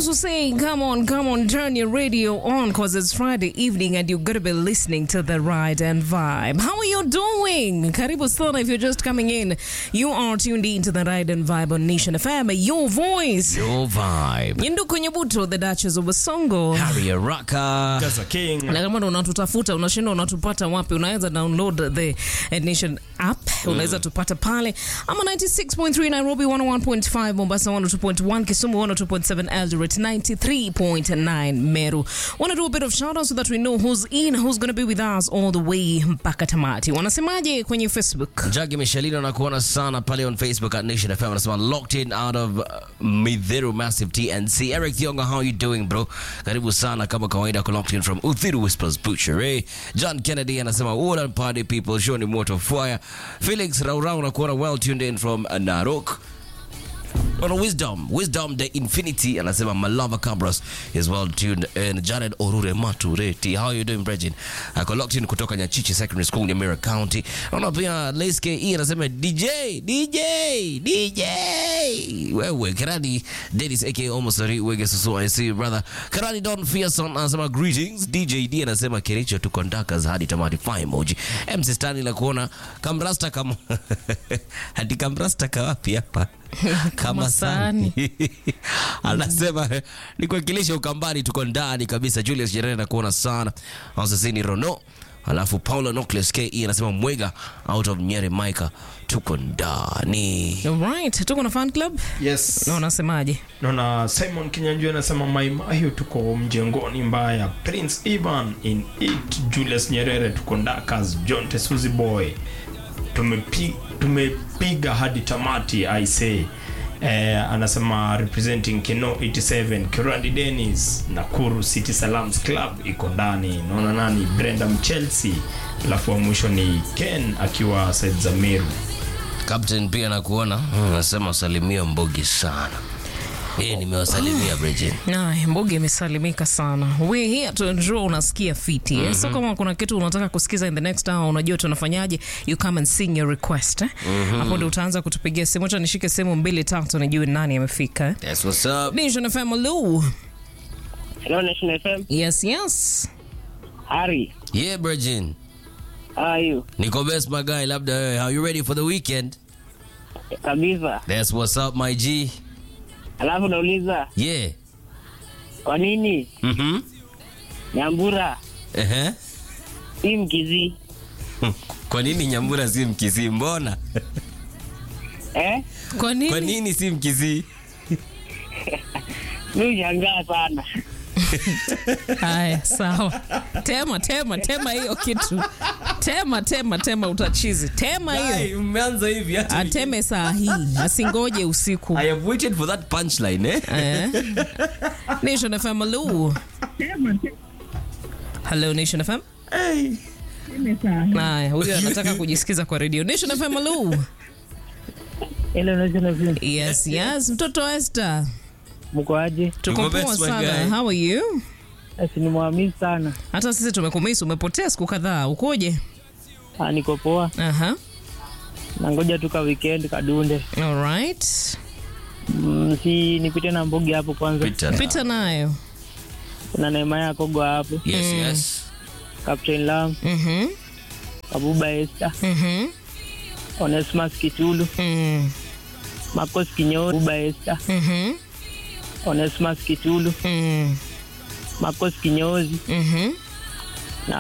also saying, come on, come on, turn your radio on because it's Friday evening and you're going to be listening to the ride and vibe. How are you doing? Karibu sana if you're just coming in. You are tuned in to the ride and vibe on Nation FM, your voice. Your vibe. Yinduku Nyabuto, the Duchess of Basongo. Harry Raka. Gaza King. na kama ndo unatutafuta unashinda unatupata wapi unaweza download the eh, nation app unaweza tupata pale ama 96.3 nairobi 101.5 mombasa 102.1 kisumu 102.7 eldoret 93.9 meru wanna do a bit of shout out so that we know who's in who's gonna be with us all the way mpaka tamati wanasemaje kwenye facebook Jackie Michelino nakuona sana pale on Facebook at Nation FM anasema locked in out of uh, Midhiru Massive TNC. Eric Thionga, how you doing bro? Karibu sana kama kawaida ko locked in from Uthiru Whispers Butchery. John Kennedy anasema what up party people show ni moto fire. Felix Raurau nakuona well tuned in from uh, Narok. On wisdom, wisdom the infinity anasema Malava Cabras is well tuned in. Jared Orure Matureti, how you doing Bregin? Ako locked in kutoka Nyachichi Secondary School Nyamira County. Naona pia Leske E anasema DJ, DJ, DJ. Wewe Karani Dennis aka almost sorry Wege Susu I see you, brother. Karani Don Fierson anasema greetings. DJ D anasema Kericho tuko ndakas hadi tamati fine emoji. MC Stanley la kuona kamrasta kama hadi kamrasta kawapi hapa? kama sani. sani anasema ni kuwakilisha ukambani tuko ndani kabisa julius jerere nakuona sana asasini rono alafu paula nocles ke anasema mwega out of nyere maika tuko ndani right tuko na fan club Yes. na unasemaje Naona Simon Kinyanjui anasema Maimahiu tuko mjengoni mbaya. Prince Ivan in it. Julius Nyerere tuko Ndakas. John Tesuzi Boy. Tumepi, tumepiga hadi tamati I say. Eh, anasema representing Keno 87 Kirandi Dennis Nakuru City Salams Club iko ndani. Naona nani Brenda Mchelsea. Alafu wa mwisho ni Ken akiwa Said Zamiru. captain pia nakuona Hmm, anasema salimia mbogi sana Eh, nimewasalimia Bridget. Ay, mboge imesalimika sana we here to ensure unasikia fiti mm-hmm. so kama kuna kitu unataka kusikiza in the next hour unajua tunafanyaje you come and sing your request eh? mm-hmm. hapo ndio utaanza kutupigia simu acha nishike simu mbili tatu nijue nani amefika eh? That's what's up. Nation FM Lu. Hello, Nation FM. yes yes Harry, Yeah, Bridget. how are you? Niko best my guy, labda wewe. How you ready for the weekend? Kabisa. That's what's up my G. Alafu nauliza Yeah. kwa nini Mhm. Nyambura Ehe. si Mkizii Kwa nini Nyambura si Mkisii? Mbona? eh? kwa nini, Kwa nini si Mkisii? Mi ushangaa sana. haya sawa tema tema tema hiyo kitu tema tema tema utachizi tema hiyo umeanza hivi hata ateme saa hii asingoje usiku I have waited for that punchline eh? Eh. Nation FM Lu. Hello Nation FM. Haya, huyu anataka kujisikiza kwa radio. Nation FM Lu. Hello, Nation FM. Yes, yes. Mtoto Esther. Mko aje? Tuko Tuko poa best, my sana. guy. How are you? Asi ni mwamisi sana. Hata sisi tumekumisi, umepotea siku kadhaa. Ukoje? Ah, niko poa. Aha. Nangoja tu ka weekend kadunde. All right. Mm, si nipite na mbogi hapo kwanza. Peter. Pita nayo. Kuna Neema ya Kogo hapo. Yes, yes. Captain Lam, Mhm. Kabuba Esther, Mhm. Onesmus Kitulu, Mm. Marcos Kinyo, Kabuba Esther, Mhm. Onesmus Kitulu, Mm. Marcos Kinyozi, Mhm.